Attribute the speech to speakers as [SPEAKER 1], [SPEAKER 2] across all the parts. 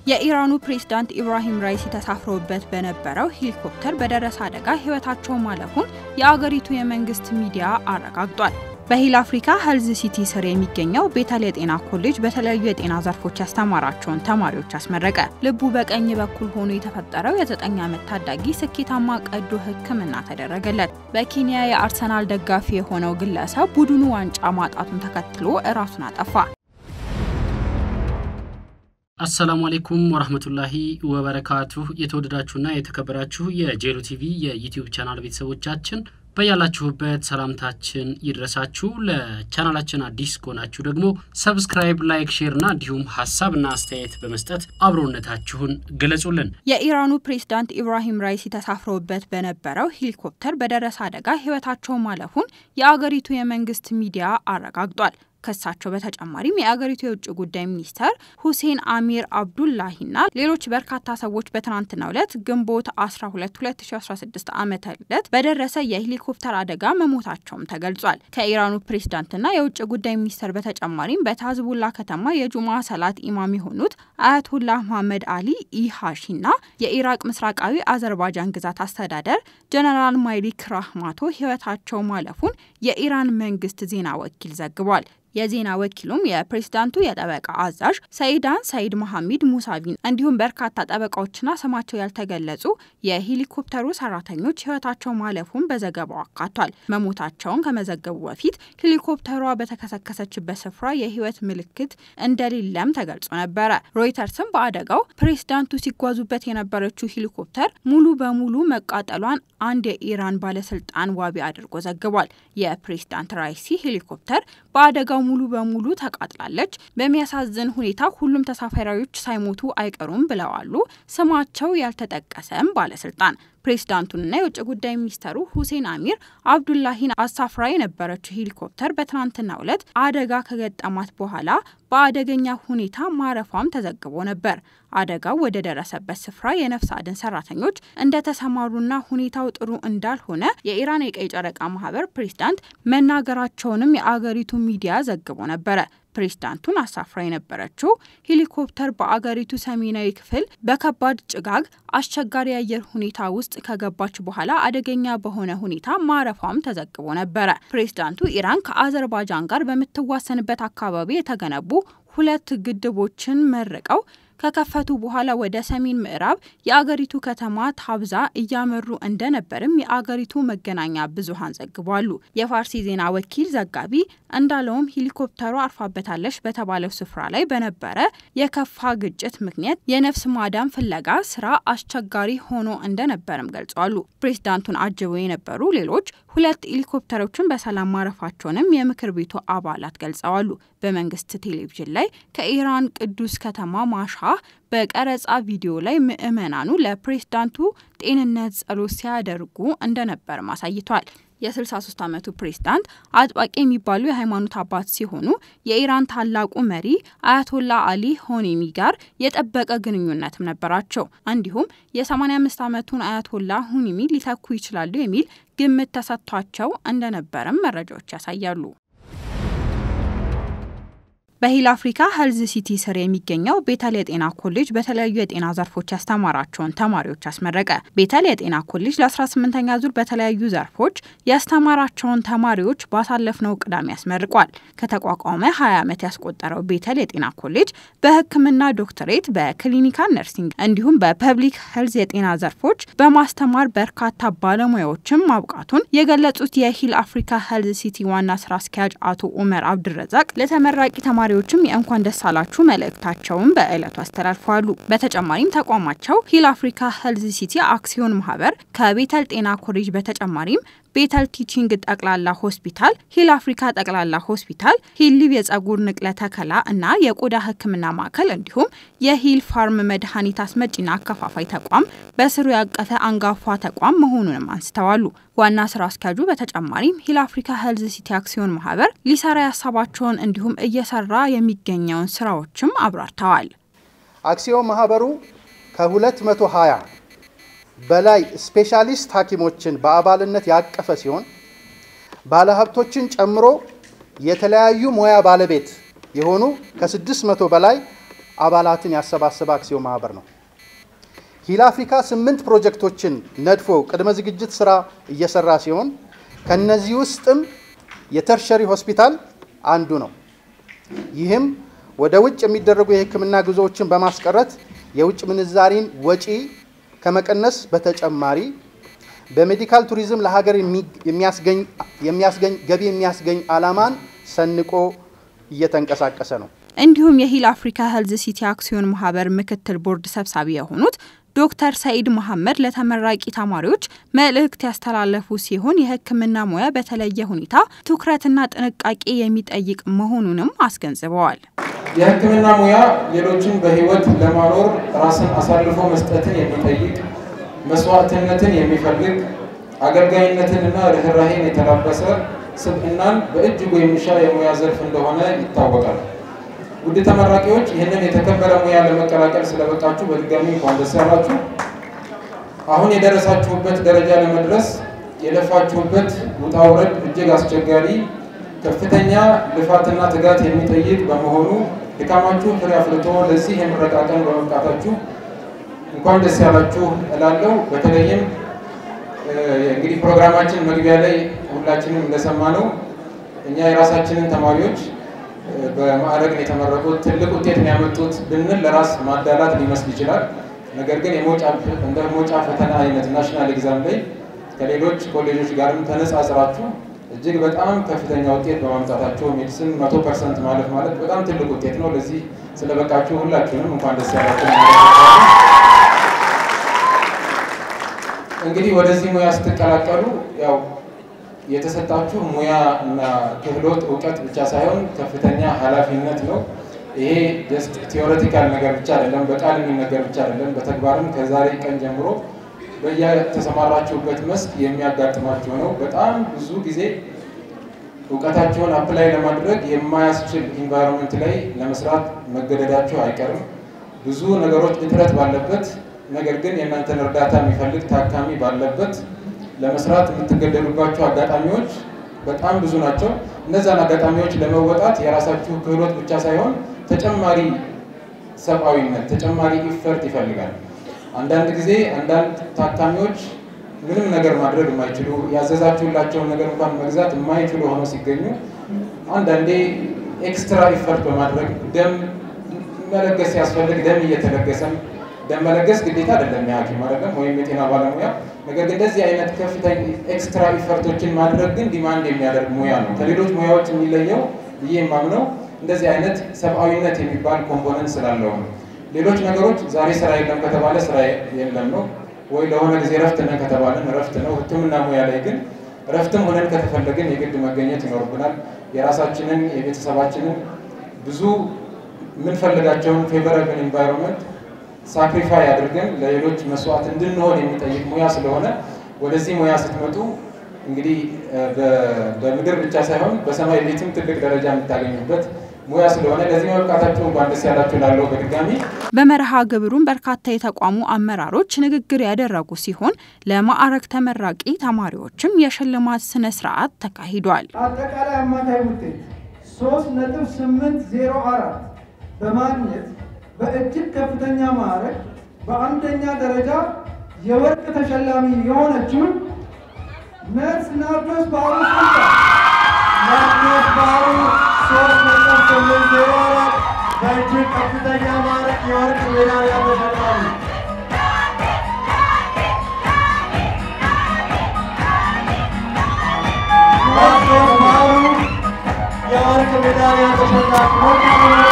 [SPEAKER 1] የኢራኑ ፕሬዝዳንት ኢብራሂም ራይሲ ተሳፍረውበት በነበረው ሄሊኮፕተር በደረሰ አደጋ ሕይወታቸው ማለፉን የአገሪቱ የመንግስት ሚዲያ አረጋግጧል። በሂል አፍሪካ ሄልዝ ሲቲ ስር የሚገኘው ቤተል የጤና ኮሌጅ በተለያዩ የጤና ዘርፎች ያስተማራቸውን ተማሪዎች አስመረቀ። ልቡ በቀኝ በኩል ሆኖ የተፈጠረው የዘጠኝ ዓመት ታዳጊ ስኬታማ ቀዶ ሕክምና ተደረገለት። በኬንያ የአርሰናል ደጋፊ የሆነው ግለሰብ ቡድኑ ዋንጫ ማጣቱን ተከትሎ እራሱን አጠፋ።
[SPEAKER 2] አሰላሙ አሌይኩም ወራህመቱላሂ ወበረካቱሁ። የተወደዳችሁና የተከበራችሁ የጄሉ ቲቪ የዩቲዩብ ቻናል ቤተሰቦቻችን በያላችሁበት ሰላምታችን ይድረሳችሁ። ለቻናላችን አዲስ ከሆናችሁ ደግሞ ሰብስክራይብ፣ ላይክ፣ ሼር እና እንዲሁም ሀሳብና አስተያየት በመስጠት አብሮነታችሁን ገለጹልን።
[SPEAKER 1] የኢራኑ ፕሬዝዳንት ኢብራሂም ራይሲ ተሳፍረውበት በነበረው ሄሊኮፕተር በደረሰ አደጋ ህይወታቸው ማለፉን የአገሪቱ የመንግስት ሚዲያ አረጋግጧል። ከሳቸው በተጨማሪም የአገሪቱ የውጭ ጉዳይ ሚኒስተር ሁሴን አሚር አብዱላሂና ሌሎች በርካታ ሰዎች በትናንትናው ዕለት ግንቦት 12 2016 ዓ ም ዕለት በደረሰ የሄሊኮፕተር አደጋ መሞታቸውም ተገልጿል። ከኢራኑ ፕሬዝዳንትና የውጭ ጉዳይ ሚኒስተር በተጨማሪም በታዝቡላ ከተማ የጁማ ሰላት ኢማም የሆኑት አያቶላህ መሐመድ አሊ ኢሃሺና የኢራቅ ምስራቃዊ አዘርባጃን ግዛት አስተዳደር ጀነራል ማይሊክ ራህማቶ ህይወታቸው ማለፉን የኢራን መንግስት ዜና ወኪል ዘግቧል። የዜና ወኪሉም የፕሬዝዳንቱ የጠበቃ አዛዥ ሰይዳን ሰይድ መሐሚድ ሙሳቪን እንዲሁም በርካታ ጠበቃዎችና ስማቸው ያልተገለጹ የሄሊኮፕተሩ ሰራተኞች ህይወታቸው ማለፉን በዘገባው አካቷል። መሞታቸውን ከመዘገቡ በፊት ሄሊኮፕተሯ በተከሰከሰችበት ስፍራ የህይወት ምልክት እንደሌለም ተገልጾ ነበረ። ሮይተርስም በአደጋው ፕሬዝዳንቱ ሲጓዙበት የነበረችው ሄሊኮፕተር ሙሉ በሙሉ መቃጠሏን አንድ የኢራን ባለስልጣን ዋቢ አድርጎ ዘግቧል። የፕሬዝዳንት ራይሲ ሄሊኮፕተር በአደጋው ሙሉ በሙሉ ተቃጥላለች። በሚያሳዝን ሁኔታ ሁሉም ተሳፋሪዎች ሳይሞቱ አይቀሩም ብለዋሉ ስማቸው ያልተጠቀሰም ባለስልጣን። ፕሬዝዳንቱንና የውጭ ጉዳይ ሚኒስተሩ ሁሴን አሚር አብዱላሂን አሳፍራ የነበረችው ሄሊኮፕተር በትናንትናው ዕለት አደጋ ከገጠማት በኋላ በአደገኛ ሁኔታ ማረፏም ተዘግቦ ነበር። አደጋው ወደ ደረሰበት ስፍራ የነፍስ አድን ሰራተኞች እንደተሰማሩና ሁኔታው ጥሩ እንዳልሆነ የኢራን የቀይ ጨረቃ ማህበር ፕሬዝዳንት መናገራቸውንም የአገሪቱ ሚዲያ ዘግቦ ነበረ። ፕሬዝዳንቱን አሳፍራ የነበረችው ሄሊኮፕተር በአገሪቱ ሰሜናዊ ክፍል በከባድ ጭጋግ አስቸጋሪ የአየር ሁኔታ ውስጥ ከገባች በኋላ አደገኛ በሆነ ሁኔታ ማረፏም ተዘግቦ ነበረ። ፕሬዝዳንቱ ኢራን ከአዘርባጃን ጋር በምትዋሰንበት አካባቢ የተገነቡ ሁለት ግድቦችን መርቀው ከከፈቱ በኋላ ወደ ሰሜን ምዕራብ የአገሪቱ ከተማ ታብዛ እያመሩ እንደነበርም የአገሪቱ መገናኛ ብዙኃን ዘግቧሉ። የፋርሲ ዜና ወኪል ዘጋቢ እንዳለውም ሄሊኮፕተሩ አርፋበታለች በተባለው ስፍራ ላይ በነበረ የከፋ ግጭት ምክንያት የነፍስ ማዳን ፍለጋ ስራ አስቸጋሪ ሆኖ እንደነበርም ገልጸዋሉ። ፕሬዝዳንቱን አጅበው የነበሩ ሌሎች ሁለት ሄሊኮፕተሮችን በሰላም ማረፋቸውንም የምክር ቤቱ አባላት ገልጸዋሉ። በመንግስት ቴሌቪዥን ላይ ከኢራን ቅዱስ ከተማ ማሻ በቀረጻ ቪዲዮ ላይ ምዕመናኑ ለፕሬዝዳንቱ ጤንነት ጸሎት ሲያደርጉ እንደነበርም አሳይቷል። የ63 ዓመቱ ፕሬዝዳንት አጥባቂ የሚባሉ የሃይማኖት አባት ሲሆኑ የኢራን ታላቁ መሪ አያቶላ አሊ ሆኔሚ ጋር የጠበቀ ግንኙነትም ነበራቸው። እንዲሁም የ85 ዓመቱን አያቶላ ሆኔሚ ሊተኩ ይችላሉ የሚል ግምት ተሰጥቷቸው እንደነበርም መረጃዎች ያሳያሉ። በሂል አፍሪካ ሄልዝ ሲቲ ስር የሚገኘው ቤተል የጤና ኮሌጅ በተለያዩ የጤና ዘርፎች ያስተማራቸውን ተማሪዎች አስመረቀ። ቤተል የጤና ኮሌጅ ለ18ኛ ዙር በተለያዩ ዘርፎች ያስተማራቸውን ተማሪዎች ባሳለፍነው ቅዳሜ ያስመርቋል። ከተቋቋመ 20 ዓመት ያስቆጠረው ቤተል የጤና ኮሌጅ በሕክምና ዶክትሬት፣ በክሊኒካል ነርሲንግ እንዲሁም በፐብሊክ ሄልዝ የጤና ዘርፎች በማስተማር በርካታ ባለሙያዎችን ማብቃቱን የገለጹት የሂል አፍሪካ ሄልዝ ሲቲ ዋና ስራ አስኪያጅ አቶ ኡመር አብድረዛቅ ለተመራቂ ተማሪ ተማሪዎችም የእንኳን ደስ አላችሁ መልእክታቸውን በዕለቱ አስተላልፈዋሉ። በተጨማሪም ተቋማቸው ሂል አፍሪካ ሄልዝ ሲቲ አክሲዮን ማህበር ከቤተል ጤና ኮሌጅ በተጨማሪም ቤተል ቲቺንግ ጠቅላላ ሆስፒታል፣ ሂል አፍሪካ ጠቅላላ ሆስፒታል፣ ሂል ሊቭ የጸጉር ንቅለ ተከላ እና የቆዳ ሕክምና ማዕከል እንዲሁም የሂል ፋርም መድኃኒት አስመጪና አከፋፋይ ተቋም በስሩ ያቀፈ አንጋፋ ተቋም መሆኑንም አንስተዋሉ። ዋና ስራ አስኪያጁ በተጨማሪም ሂል አፍሪካ ሄልዝ ሲቲ አክሲዮን ማህበር ሊሰራ ያሰባቸውን እንዲሁም እየሰራ የሚገኘውን ስራዎችም አብራርተዋል።
[SPEAKER 3] አክሲዮን ማህበሩ ከ220 በላይ ስፔሻሊስት ሐኪሞችን በአባልነት ያቀፈ ሲሆን ባለሀብቶችን ጨምሮ የተለያዩ ሙያ ባለቤት የሆኑ ከ600 በላይ አባላትን ያሰባሰበ አክሲዮን ማህበር ነው። ሂል አፍሪካ ስምንት ፕሮጀክቶችን ነድፎ ቅድመ ዝግጅት ስራ እየሰራ ሲሆን ከነዚህ ውስጥም የተርሸሪ ሆስፒታል አንዱ ነው። ይህም ወደ ውጭ የሚደረጉ የሕክምና ጉዞዎችን በማስቀረት የውጭ ምንዛሪን ወጪ ከመቀነስ በተጨማሪ በሜዲካል ቱሪዝም ለሀገር የሚያስገኝ ገቢ የሚያስገኝ ዓላማን ሰንቆ እየተንቀሳቀሰ ነው።
[SPEAKER 1] እንዲሁም የሂል አፍሪካ ሄልዝ ሲቲ አክሲዮን ማህበር ምክትል ቦርድ ሰብሳቢ የሆኑት ዶክተር ሰኢድ መሐመድ ለተመራቂ ተማሪዎች መልእክት ያስተላለፉ ሲሆን የሕክምና ሙያ በተለየ ሁኔታ ትኩረትና ጥንቃቄ የሚጠይቅ መሆኑንም አስገንዝበዋል።
[SPEAKER 4] የሕክምና ሙያ ሌሎችን በህይወት ለማኖር ራስን አሳልፎ መስጠትን የሚጠይቅ መስዋዕትነትን የሚፈልግ አገልጋይነትንና ርኅራሄን የተላበሰ ስብዕናን በእጅጉ የሚሻ የሙያ ዘርፍ እንደሆነ ይታወቃል። ውድ ተመራቂዎች ይህንን የተከበረ ሙያ ለመቀላቀል ስለበቃችሁ በድጋሚ እንኳን ደስ ያላችሁ። አሁን የደረሳችሁበት ደረጃ ለመድረስ የለፋችሁበት ውጣ ውረድ እጅግ አስቸጋሪ፣ ከፍተኛ ልፋትና ትጋት የሚጠይቅ በመሆኑ ድካማችሁ ፍሬ አፍርቶ ለዚህ የምረቃ ቀን በመብቃታችሁ እንኳን ደስ ያላችሁ እላለሁ። በተለይም እንግዲህ ፕሮግራማችን መግቢያ ላይ ሁላችንም እንደሰማነው እኛ የራሳችንን ተማሪዎች በማዕረግ የተመረቁት ትልቅ ውጤት የሚያመጡት ብንል ለራስ ማዳላት ሊመስል ይችላል። ነገር ግን እንደ ሞጫ ፈተና አይነት ናሽናል ኤግዛም ላይ ከሌሎች ኮሌጆች ጋርም ተነጻጽራችሁ እጅግ በጣም ከፍተኛ ውጤት በማምጣታቸው ሜዲሲን መቶ ፐርሰንት ማለፍ ማለት በጣም ትልቅ ውጤት ነው። ለዚህ ስለበቃችሁ ሁላችሁንም እንኳን ደስ ያላችሁ። እንግዲህ ወደዚህ ሙያ ስትቀላቀሉ ያው የተሰጣችሁ ሙያ እና ክህሎት እውቀት ብቻ ሳይሆን ከፍተኛ ኃላፊነት ነው። ይሄ ጀስት ቲዎሬቲካል ነገር ብቻ አይደለም፣ በቃል የሚነገር ብቻ አይደለም። በተግባርም ከዛሬ ቀን ጀምሮ በየተሰማራችሁበት መስክ የሚያጋጥማችሁ ነው። በጣም ብዙ ጊዜ እውቀታችሁን አፕላይ ለማድረግ የማያስችል ኢንቫይሮንመንት ላይ ለመስራት መገደዳችሁ አይቀርም። ብዙ ነገሮች እጥረት ባለበት ነገር ግን የእናንተን እርዳታ የሚፈልግ ታካሚ ባለበት ለመስራት የምትገደሉባቸው አጋጣሚዎች በጣም ብዙ ናቸው። እነዛን አጋጣሚዎች ለመወጣት የራሳችሁ ክህሎት ብቻ ሳይሆን ተጨማሪ ሰብአዊነት፣ ተጨማሪ ኢፈርት ይፈልጋል። አንዳንድ ጊዜ አንዳንድ ታካሚዎች ምንም ነገር ማድረግ የማይችሉ ያዘዛችሁላቸውን ነገር እንኳን መግዛት የማይችሉ ሆነው ሲገኙ አንዳንዴ ኤክስትራ ኢፈርት በማድረግ ደም መለገስ ሲያስፈልግ ደም እየተለገሰም ደም መለገስ ግዴታ አይደለም የሐኪም አይደለም ወይም የጤና ባለሙያ ነገር ግን እንደዚህ አይነት ከፍተኛ ኤክስትራ ኢፈርቶችን ማድረግ ግን ዲማንድ የሚያደርግ ሙያ ነው። ከሌሎች ሙያዎች የሚለየው ብዬ የማምነው እንደዚህ አይነት ሰብአዊነት የሚባል ኮምፖነንት ስላለው ነው። ሌሎች ነገሮች ዛሬ ስራ የለም ከተባለ ስራ የለም ነው፣ ወይ ለሆነ ጊዜ ረፍት ነን ከተባለን ረፍት ነው። ሕክምና ሙያ ላይ ግን ረፍትም ሆነን ከተፈለግን የግድ መገኘት ይኖርብናል። የራሳችንን የቤተሰባችንን ብዙ የምንፈልጋቸውን ፌቨራብል ኢንቫይሮንመንት ሳክሪፋይ አድርገን ለሌሎች መስዋዕት እንድንሆን የሚጠይቅ ሙያ ስለሆነ ወደዚህ ሙያ ስትመጡ እንግዲህ በምድር ብቻ ሳይሆን በሰማይ ቤትም ትልቅ ደረጃ የምታገኙበት ሙያ ስለሆነ ለዚህ መብቃታችሁ እንኳን ደስ ያላችሁ ላለው በድጋሚ
[SPEAKER 1] በመርሃ ግብሩም በርካታ የተቋሙ አመራሮች ንግግር ያደረጉ ሲሆን ለማዕረግ ተመራቂ ተማሪዎችም የሽልማት ስነ ስርዓት ተካሂዷል።
[SPEAKER 5] አጠቃላይ አማካይ ውጤት ሶስት ነጥብ ስምንት ዜሮ አራት በማግኘት በእጅግ ከፍተኛ ማዕረግ በአንደኛ ደረጃ የወርቅ ተሸላሚ የሆነችው ነርስ ናርዶስ ባህሩ ስልጣ ናርዶስ ባህሩ ሶስት ነጥብ ስምንት ዜሮ አራት በእጅግ ከፍተኛ ማዕረግ የወርቅ ሜዳሊያ ተሸላሚ ናርዶስ ባህሩ የወርቅ ሜዳሊያ ተሸላሚ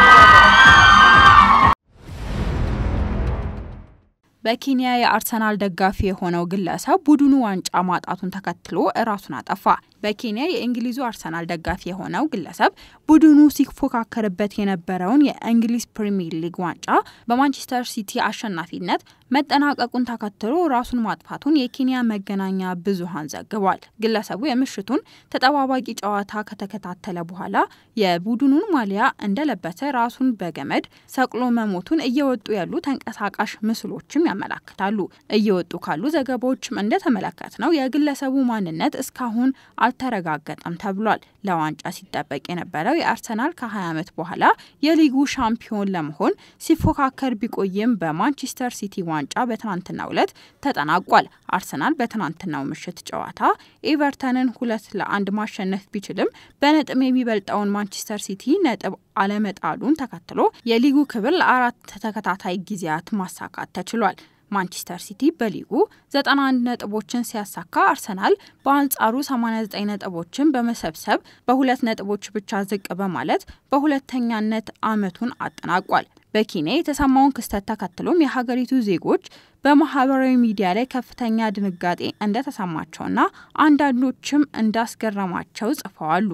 [SPEAKER 1] በኬንያ የአርሰናል ደጋፊ የሆነው ግለሰብ ቡድኑ ዋንጫ ማጣቱን ተከትሎ እራሱን አጠፋ። በኬንያ የእንግሊዙ አርሰናል ደጋፊ የሆነው ግለሰብ ቡድኑ ሲፎካከርበት የነበረውን የእንግሊዝ ፕሪምየር ሊግ ዋንጫ በማንቸስተር ሲቲ አሸናፊነት መጠናቀቁን ተከትሎ ራሱን ማጥፋቱን የኬንያ መገናኛ ብዙኃን ዘግቧል። ግለሰቡ የምሽቱን ተጠባባቂ ጨዋታ ከተከታተለ በኋላ የቡድኑን ማሊያ እንደለበሰ ራሱን በገመድ ሰቅሎ መሞቱን እየወጡ ያሉ ተንቀሳቃሽ ምስሎችም ያመላክታሉ። እየወጡ ካሉ ዘገባዎችም እንደተመለከት ነው የግለሰቡ ማንነት እስካሁን አልተረጋገጠም ተብሏል። ለዋንጫ ሲጠበቅ የነበረው የአርሰናል ከ20 ዓመት በኋላ የሊጉ ሻምፒዮን ለመሆን ሲፎካከር ቢቆይም በማንቸስተር ሲቲ ዋንጫ በትናንትናው ዕለት ተጠናቋል። አርሰናል በትናንትናው ምሽት ጨዋታ ኤቨርተንን ሁለት ለአንድ ማሸነፍ ቢችልም በነጥብ የሚበልጠውን ማንቸስተር ሲቲ ነጥብ አለመጣሉን ተከትሎ የሊጉ ክብር ለአራት ተከታታይ ጊዜያት ማሳካት ተችሏል። ማንቸስተር ሲቲ በሊጉ 91 ነጥቦችን ሲያሳካ አርሰናል በአንጻሩ 89 ነጥቦችን በመሰብሰብ በሁለት ነጥቦች ብቻ ዝቅ በማለት በሁለተኛነት ዓመቱን አጠናቋል። በኬንያ የተሰማውን ክስተት ተከትሎም የሀገሪቱ ዜጎች በማህበራዊ ሚዲያ ላይ ከፍተኛ ድንጋጤ እንደተሰማቸውና አንዳንዶችም እንዳስገረማቸው ጽፈዋሉ።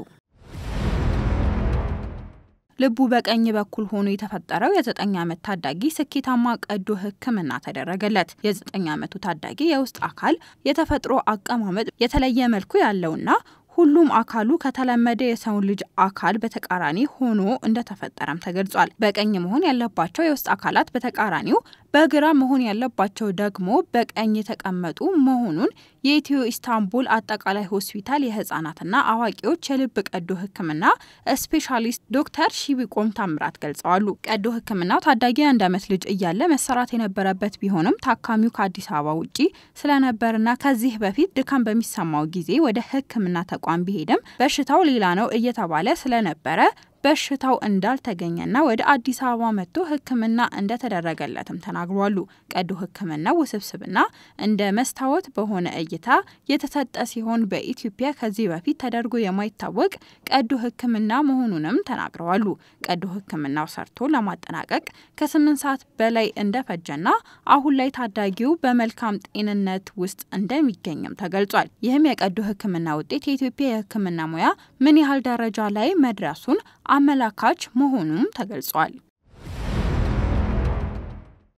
[SPEAKER 1] ልቡ በቀኝ በኩል ሆኖ የተፈጠረው የዘጠኝ ዓመት ታዳጊ ስኬታማ ቀዶ ሕክምና ተደረገለት። የዘጠኝ ዓመቱ ታዳጊ የውስጥ አካል የተፈጥሮ አቀማመጥ የተለየ መልኩ ያለውና ሁሉም አካሉ ከተለመደ የሰውን ልጅ አካል በተቃራኒ ሆኖ እንደተፈጠረም ተገልጿል። በቀኝ መሆን ያለባቸው የውስጥ አካላት በተቃራኒው፣ በግራ መሆን ያለባቸው ደግሞ በቀኝ የተቀመጡ መሆኑን የኢትዮ ኢስታንቡል አጠቃላይ ሆስፒታል የህጻናትና አዋቂዎች የልብ ቀዶ ሕክምና ስፔሻሊስት ዶክተር ሺቢቆም ታምራት ገልጸዋሉ። ቀዶ ሕክምናው ታዳጊ አንድ ዓመት ልጅ እያለ መሰራት የነበረበት ቢሆንም ታካሚው ከአዲስ አበባ ውጪ ስለነበርና ከዚህ በፊት ድካም በሚሰማው ጊዜ ወደ ሕክምና ተቋም ቢሄድም በሽታው ሌላ ነው እየተባለ ስለነበረ በሽታው እንዳልተገኘና ወደ አዲስ አበባ መጥቶ ሕክምና እንደተደረገለትም ተናግሯሉ። ቀዶ ሕክምናው ውስብስብና እንደ መስታወት በሆነ እይታ የተሰጠ ሲሆን በኢትዮጵያ ከዚህ በፊት ተደርጎ የማይታወቅ ቀዶ ሕክምና መሆኑንም ተናግረዋሉ። ቀዶ ሕክምናው ሰርቶ ለማጠናቀቅ ከስምንት ሰዓት በላይ እንደፈጀና አሁን ላይ ታዳጊው በመልካም ጤንነት ውስጥ እንደሚገኝም ተገልጿል። ይህም የቀዶ ሕክምና ውጤት የኢትዮጵያ የሕክምና ሙያ ምን ያህል ደረጃ ላይ መድረሱን አመላካች መሆኑም ተገልጿል።